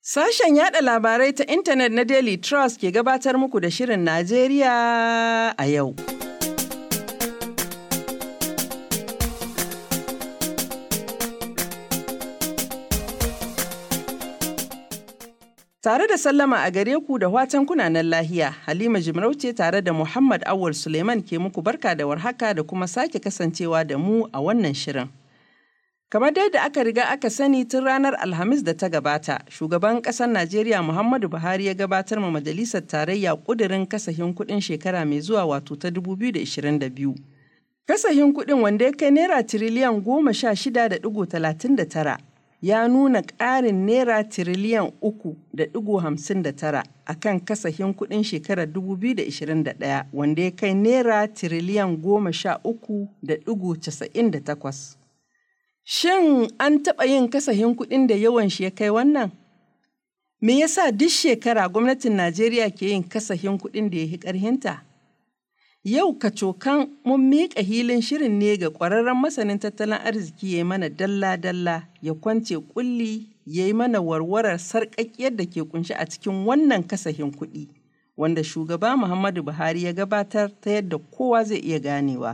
Sashen yada labarai ta intanet na Daily Trust ke gabatar muku da Shirin Najeriya a yau. Tare da sallama a gare ku da watan kunanan lahiya, Halima Jimarauce tare da Muhammad Awul Suleiman ke muku barka da warhaka da kuma sake kasancewa da mu a wannan shirin. Kamar dai da aka riga aka sani tun ranar Alhamis da ta gabata, shugaban ƙasar Najeriya Muhammadu Buhari ya gabatar ma Majalisar Tarayya ƙudurin kasahin kuɗin shekara mai zuwa wato ta 2022. Kasahin kuɗin wanda ya kai naira tiriliyan goma sha shida da ɗigo talatin da tara ya nuna ƙarin naira tiriliyan uku da ɗigo hamsin da tara a kan kasahin kuɗin shekarar 2021 wanda ya kai naira tiriliyan goma sha uku da ɗigo casa'in da takwas. Shin an taɓa yin kasahin kuɗin da yawan shi ya kai wannan? Me yasa duk shekara gwamnatin Najeriya ke yin kasahin kuɗin da ya fi ƙarhinta? Yau kacokan mun miƙa hilin shirin ne ga ƙwararren masanin tattalin arziki ya yi mana dalla-dalla ya kwance ƙulli ya yi mana warwarar sarƙaƙiyar da ke kunshi a cikin wannan kasahin kuɗi wanda shugaba Muhammadu Buhari ya gabatar ta yadda kowa zai iya ganewa.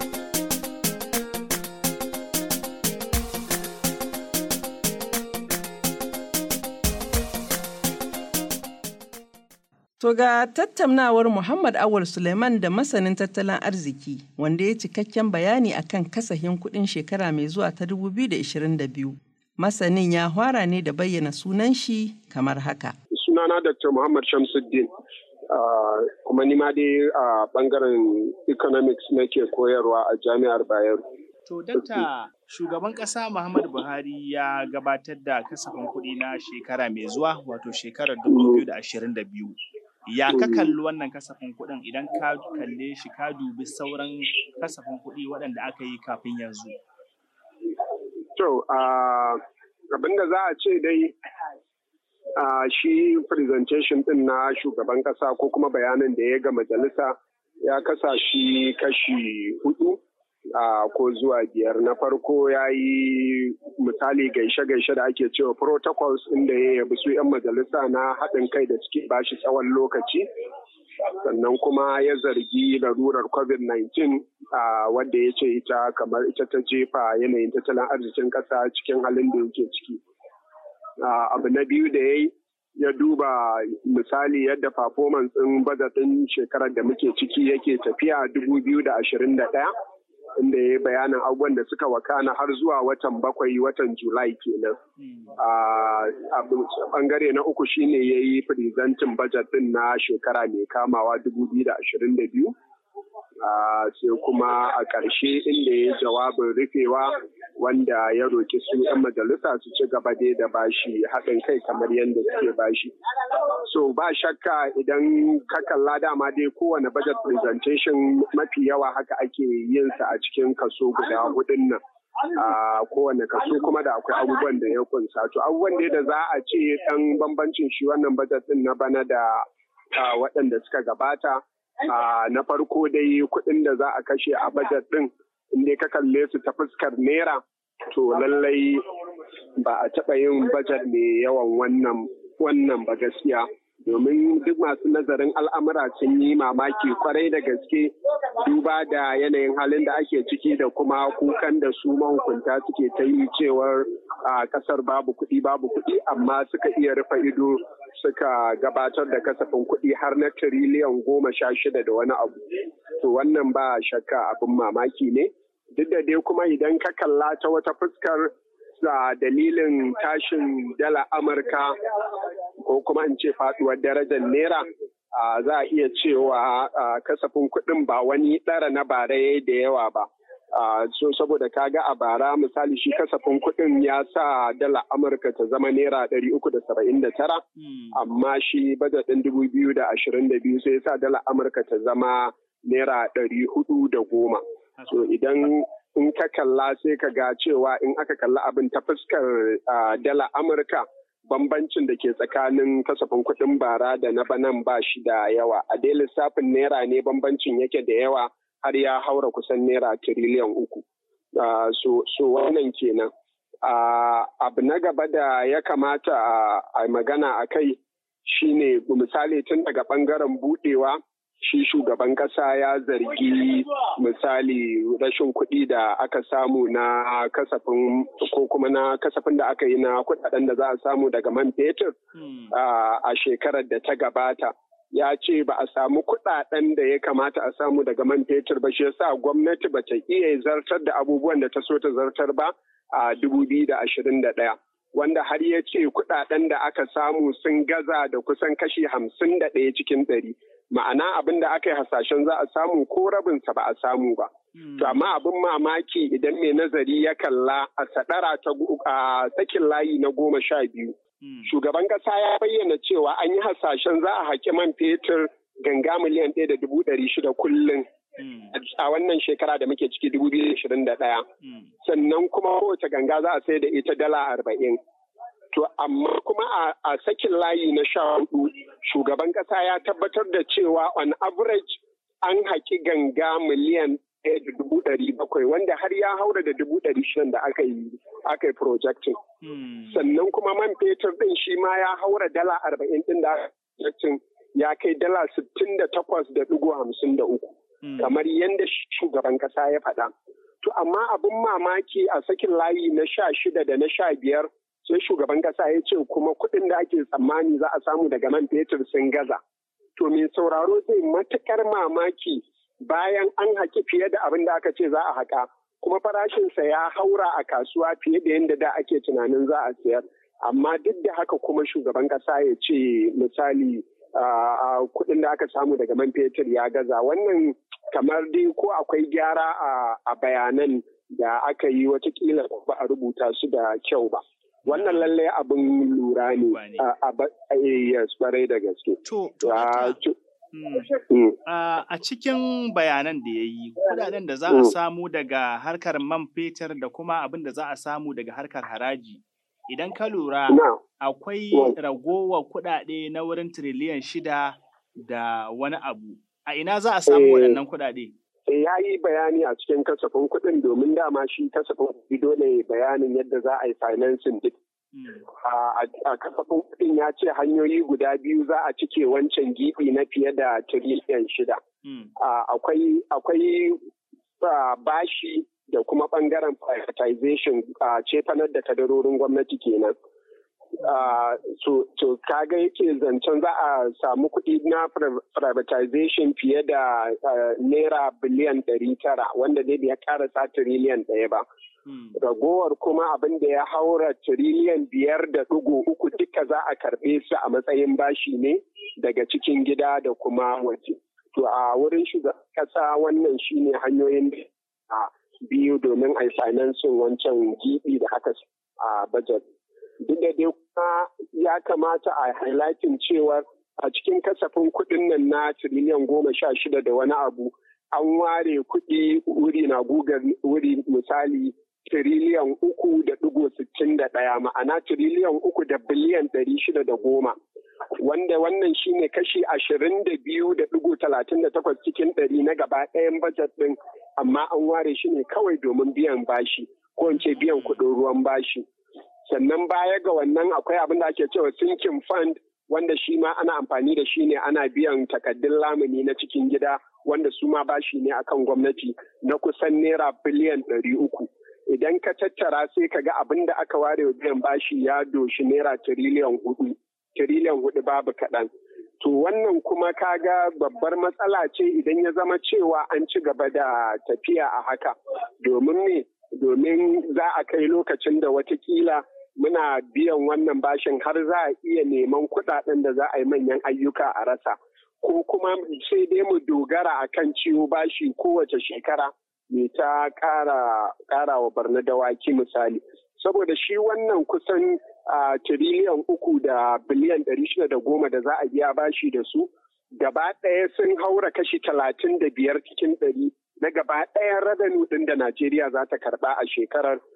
To ga tattaunawar Muhammad Awal Suleiman da masanin tattalin arziki wanda ya cikakken bayani akan kasahin kuɗin shekara mai zuwa ta 2022. Masanin ya hwara ne da bayyana sunan shi kamar haka. Sunana Dr. Muhammad Shamsuddin. Uh, kuma ni ma dai a uh, bangaren economics nake koyarwa a jami'ar Bayero. To, dakta shugaban ƙasa Muhammadu Buhari ya gabatar da kasafin kuɗi na shekara mai zuwa wato shekarar 2022. Ya ka kalli wannan kasafin kuɗin idan ka kalle shi ka dubi sauran kasafin kuɗi waɗanda aka yi kafin yanzu? To, abin da za a ce dai shi presentation ɗin na shugaban ƙasa ko kuma bayanin da ya ga majalisa ya kasa shi kashi hudu. Uh, ko zuwa biyar na farko ya yi misali gaishe-gaishe da ake cewa protocols inda ya yabi su 'yan majalisa na haɗin kai da suke bashi tsawon lokaci sannan kuma ya zargi larurar covid-19 uh, wadda ya ce ita kamar ita ta jefa yanayin tattalin arzikin ƙasa cikin halin da yake ciki uh, abu na biyu da ya yi ya duba misali yadda performance ɗin bazatin shekarar da muke ciki yake tafiya 2021 inda ya yi bayanin abubuwan da suka wakana har zuwa watan bakwai watan julai kenan a bangare na uku shine ya yi presentin budget din na shekara mai kamawa 2022 sai kuma a ƙarshe inda ya yi jawabin rufewa wanda ya roki su 'yan majalisa su ci gaba dai da bashi haɗin kai kamar yadda suke bashi so ba shakka idan ka kalla dama dai kowane budget presentation mafi yawa haka ake yin sa a cikin kaso guda hudun nan a kowane kaso kuma da akwai abubuwan da ya kunsa to abubuwan da da za a ce dan bambancin shi wannan budget din na bana da waɗanda suka gabata na farko dai kuɗin da za a kashe a budget din inda ka kalle su ta fuskar naira to lallai ba a taɓa yin budget mai yawan wannan wannan ba gaskiya domin duk masu nazarin al'amura sun yi mamaki kwarai da gaske duba da yanayin halin da ake ciki da kuma kukan da su mahukunta suke ta yi cewar a kasar babu kuɗi babu kuɗi amma suka iya rufe ido suka gabatar da kasafin kuɗi har na tiriliyan goma sha shida da wani abu to wannan ba shakka abin mamaki ne duk da dai kuma idan ka kalla ta wata fuskar sa dalilin tashin dala amurka ko kuma in ce faduwar darajar naira za a iya cewa kasafin kuɗin ba wani ɗara na bara da yawa ba so saboda kaga a bara misali shi kasafin kuɗin ya sa dala amurka ta zama naira ɗari uku da saba'in da tara amma shi bajet ɗin dubu biyu da ashirin da biyu sai ya sa dala amurka ta zama naira ɗari hudu da goma so idan in ka kalla sai ka ga cewa in aka kalla abin ta fuskar dala amurka bambancin da ke tsakanin kasafin kuɗin bara da na banan ba shi da yawa a dai lissafin naira ne bambancin yake da yawa har ya haura kusan naira tiriliyan uku so wannan kenan abu na gaba da ya kamata a magana a kai shine misali tun daga ɓangaren budewa shi shugaban ƙasa ya zargi misali rashin kuɗi da aka samu na kasafin ko kuma na kasafin da aka yi na kuɗaɗen da za a samu daga man fetur a shekarar da ta gabata ya ce ba a samu kuɗaɗen da ya kamata a samu daga man fetur ba shi yasa gwamnati ba ta iya zartar da abubuwan da ta so ta zartar ba a 2021 wanda har ya ce kuɗaɗen da aka samu sun gaza da kusan kashi hamsin da ɗaya cikin ɗari ma'ana abin da aka yi hasashen za a samu ko rabinsa ba a samu ba. To amma abin mamaki idan mai nazari ya kalla a sadara ta a sakin layi na goma sha biyu. Shugaban ƙasa ya bayyana cewa an yi hasashen za a haƙi man fetur ganga miliyan ɗaya da dubu ɗari shida kullum. A wannan shekara da muke ciki dubu biyu ashirin da ɗaya. Sannan kuma kowace ganga za a sai da ita dala arba'in. To amma kuma a sakin layi na sha hudu shugaban kasa ya tabbatar da cewa on average an haƙi ganga miliyan ɗaya da dubu ɗari bakwai wanda har ya haura da dubu ɗari shidan da aka yi aka yi projecting. Sannan kuma man fetur ɗin shi ma ya haura dala arba'in ɗin da aka ya kai dala sittin da takwas da ɗigo hamsin da uku. Kamar yadda shugaban kasa ya faɗa. To amma abin mamaki a sakin layi na sha shida da na sha biyar sai shugaban kasa ya ce kuma kuɗin da ake tsammani za a samu daga man fetur sun gaza. To mai sauraro zai matukar mamaki bayan an haƙi fiye da abin da aka ce za a haƙa kuma farashinsa ya haura a kasuwa fiye da yadda da ake tunanin za a sayar. Amma duk da haka kuma shugaban kasa ya ce misali kuɗin da aka samu daga man fetur ya gaza wannan kamar dai ko akwai gyara a bayanan da aka yi watakila ba a rubuta su da kyau ba. wannan lalle abin lura ne a yes kwarai da gaske. To, a cikin bayanan da ya yi, kudaden da za a samu daga harkar man fetur da kuma abin da za a samu daga harkar haraji. Idan ka lura, akwai ragowar kudade na wurin tiriliyan shida da wani abu. A ina za a samu waɗannan kudade? ya yi bayani a cikin kasafin kuɗin domin dama shi kasafin kuɗi dole bayanin yadda za a yi financing duk. A kasafin kuɗin ya ce hanyoyi guda biyu za a cike wancan gibi na fiye da tiriliyan shida. Akwai bashi da kuma ɓangaren privatization a cefanar da kadarorin gwamnati kenan. to kaga yake zancen za a samu kuɗi na privatization fiye da naira biliyan ɗari tara wanda dai bai ƙarasa tiriliyan ɗaya ba. Ragowar kuma abin da ya haura tiriliyan biyar da ɗigo uku duka za a karɓe su a matsayin bashi ne daga cikin gida da kuma waje. To a wurin shugaban ƙasa wannan shine hanyoyin da biyu domin a yi financing wancan gibi da aka a budget. duk da dai kuma ya kamata a highlighting cewar a cikin kasafin kuɗin nan na tiriliyan goma sha shida da wani abu an ware kuɗi wuri na gugar wuri misali tiriliyan uku da ɗigo sittin da ɗaya ma'ana tiriliyan uku da biliyan ɗari shida da goma wanda wannan shine kashi ashirin da biyu da ɗigo talatin da takwas cikin ɗari na gaba ɗayan bajet ɗin amma an ware shi ne kawai domin biyan bashi ko in ce biyan kuɗin ruwan bashi. sannan baya ga wannan akwai abin da ake cewa sinking fund wanda shi ma ana amfani da shi ne ana biyan takaddun lamuni na cikin gida wanda su ma bashi ne akan gwamnati na kusan naira biliyan ɗari uku idan ka tattara sai ka ga abin da aka ware biyan bashi ya doshi naira tiriliyan hudu tiriliyan hudu babu kaɗan to wannan kuma kaga babbar matsala ce idan ya zama cewa an ci gaba da tafiya a haka domin me domin za a kai lokacin da watakila muna biyan wannan bashin har za a iya neman kuɗaɗen da za a yi manyan ayyuka a rasa ko kuma sai dai mu dogara a kan ciwo bashi kowace shekara mai ta ƙara wa barna dawaki misali saboda shi wannan kusan tiriliyan uku da biliyan ɗari shida da goma da za a biya bashi da su gaba ɗaya sun haura kashi talatin da biyar cikin ɗari na gaba ɗayan radanu ɗin da Najeriya za ta karɓa a shekarar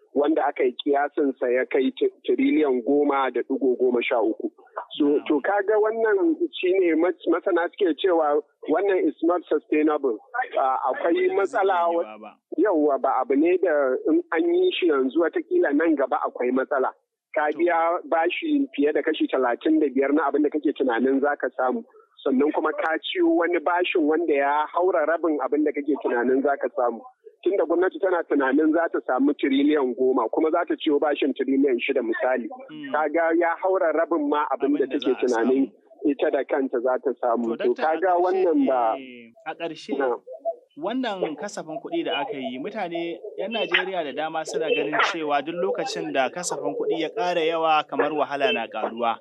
wanda aka yi kiyasinsa ya kai tiriliyan goma da ɗigo goma sha uku. So, to kaga wannan shine masana suke cewa wannan is not sustainable. Akwai matsala yauwa ba abu ne da in an yi shi yanzu watakila nan gaba akwai matsala. Ka biya bashi fiye da kashi talatin da biyar na abin da kake tunanin za ka samu. Sannan kuma ka ciwo wani bashin wanda ya haura rabin abin da kake tunanin za ka samu. tun da gwamnati tana tunanin za ta samu tiriliyan goma kuma za ta ciwo bashin tiriliyan shida misali. Kaga ya haura rabin ma abin da take tunanin ita da kanta za ta samu. To kaga wannan ba. A ƙarshe wannan kasafin kuɗi da aka yi mutane 'yan Najeriya da dama suna ganin cewa duk lokacin da kasafin kuɗi ya ƙara yawa kamar wahala na ƙaruwa.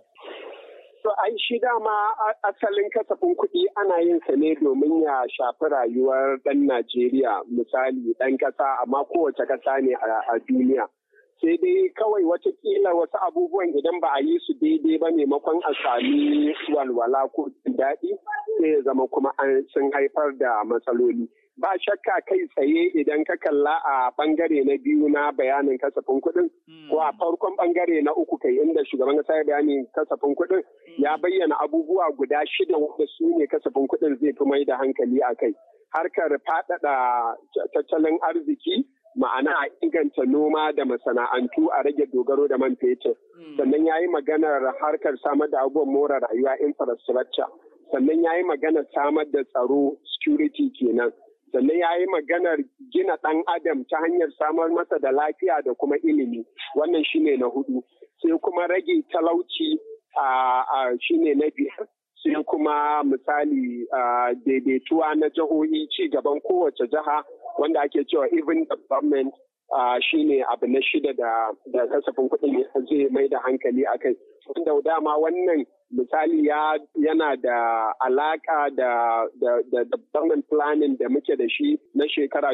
To ai shi dama asalin kasafin kuɗi ana yin sa ne domin ya shafi rayuwar ɗan Najeriya misali ɗan ƙasa amma kowace ƙasa ne a duniya. Sai dai kawai watakila wasu abubuwan idan ba a yi su daidai ba maimakon a sami walwala ko daɗi sai ya zama kuma sun haifar da matsaloli. ba shakka kai tsaye idan ka kalla a bangare na biyu na bayanin kasafin kuɗin ko a farkon bangare na uku kai inda shugaban kasa ya bayanin kasafin kuɗin ya bayyana abubuwa guda shida wanda su ne kasafin kuɗin zai fi mai da hankali a kai harkar faɗaɗa tattalin arziki ma'ana a inganta noma da masana'antu a rage dogaro da man fetur sannan ya yi maganar harkar samar da abubuwan more rayuwa infrastructure sannan ya yi maganar samar da tsaro security kenan sannan ya yi maganar gina ɗan adam ta hanyar samar masa da lafiya da kuma ilimi wannan shine na hudu sai kuma rage talauci a shine na biyar sai kuma misali daidaituwa na jihohi ci gaban kowace jiha wanda ake cewa even development shine abu na shida da kasafin kuɗin zai mai da hankali a kai wanda dama wannan misali ya yana da alaka da da da development planning da muke da shi na shekara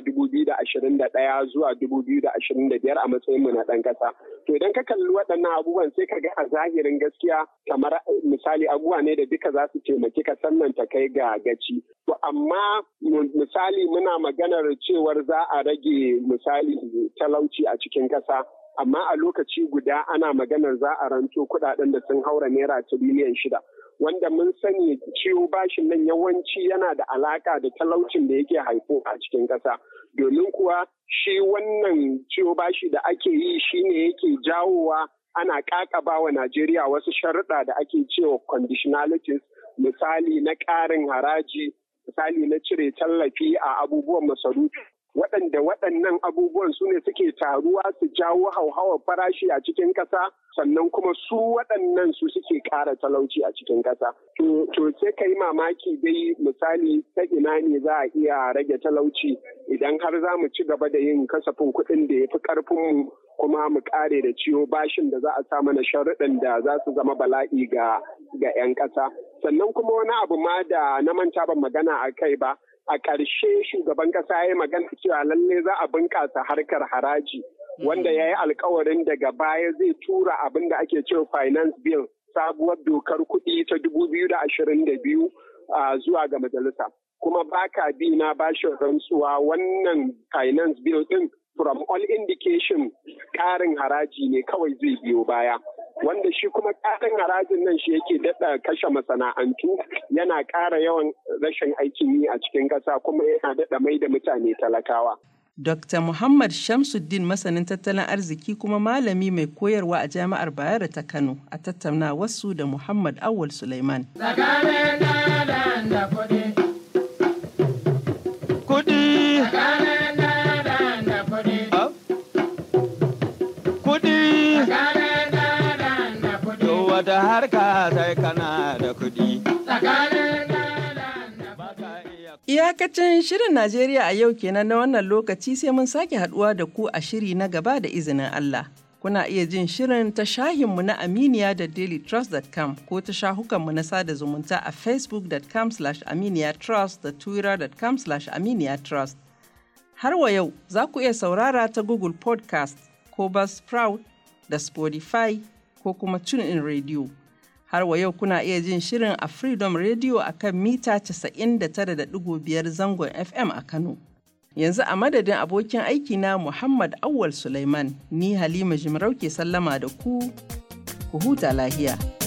2021 zuwa 2025 a matsayin mu na ɗan ƙasa. To idan ka kalli waɗannan abubuwan sai ka ga a zahirin gaskiya kamar misali abubuwa ne da duka za su taimaki ka sannan ta kai ga gaci. To amma misali muna maganar cewar za a rage misali talauci a cikin ƙasa. amma a lokaci guda ana maganar za a ranto kudaden da sun haura naira tiriliyan shida wanda mun sani ciwo bashin nan yawanci yana da alaka da talaucin da yake haifo a cikin ƙasa domin kuwa shi wannan ciwo bashi da ake yi shine yake jawowa ana kakaba wa Najeriya wasu sharuɗa da ake cewa conditionalities misali na ƙarin haraji misali na cire tallafi a abubuwan masarufi waɗanda waɗannan abubuwan su ne suke taruwa su jawo hauhawar farashi a cikin ƙasa sannan kuma su waɗannan su suke ƙara talauci a cikin ƙasa. To sai ka yi mamaki dai misali ta ina ne za a iya rage talauci idan har za mu ci gaba da yin kasafin kuɗin da ya fi ƙarfinmu kuma mu ƙare da ciwo bashin da za a sa mana sharuɗan da za su zama bala'i ga 'yan ƙasa. Sannan kuma wani abu ma da na manta ban magana a kai ba. a ƙarshe shugaban ƙasa ya yi magana cewa lalle za a bunƙasa harkar haraji wanda ya yi alkawarin daga baya zai tura abin da ake cewa finance bill sabuwar dokar kuɗi ta biyu zuwa ga majalisa kuma baka bi na bashin rantsuwa wannan finance bill din from all indication ƙarin haraji ne kawai zai biyo baya wanda shi kuma ƙarin harajin nan shi yake daɗa kashe masana'antu yana ƙara yawan rashin aikin yi a cikin ƙasa kuma yana daɗa mai da mutane talakawa. Dr. Muhammad Shamsuddin masanin tattalin arziki kuma malami mai koyarwa a Jami'ar Bayero ta Kano a tattauna wasu da Muhammad Awal Suleiman. wata harka sai kana da kuɗi. Iyakacin shirin Najeriya a yau kenan na wannan lokaci sai mun sake haduwa da ku a shiri na gaba da izinin Allah. Kuna iya jin shirin ta shahinmu na Aminiya da dailytrust.com ko ta shahukanmu na sada zumunta a facebook.com aminiyatrust da twitter.com aminiyatrust. Har wa yau za ku iya saurara ta Google Podcast ko Buzzsprout da Spotify ko kuma TuneIn Radio. Har wa yau kuna iya jin shirin a Freedom Radio a kan mita 99.5 zangon FM a Kano. Yanzu a madadin abokin aikina Muhammad Awwal Sulaiman, ni Halima Jimarau ke sallama da ku, ku huta lahiya.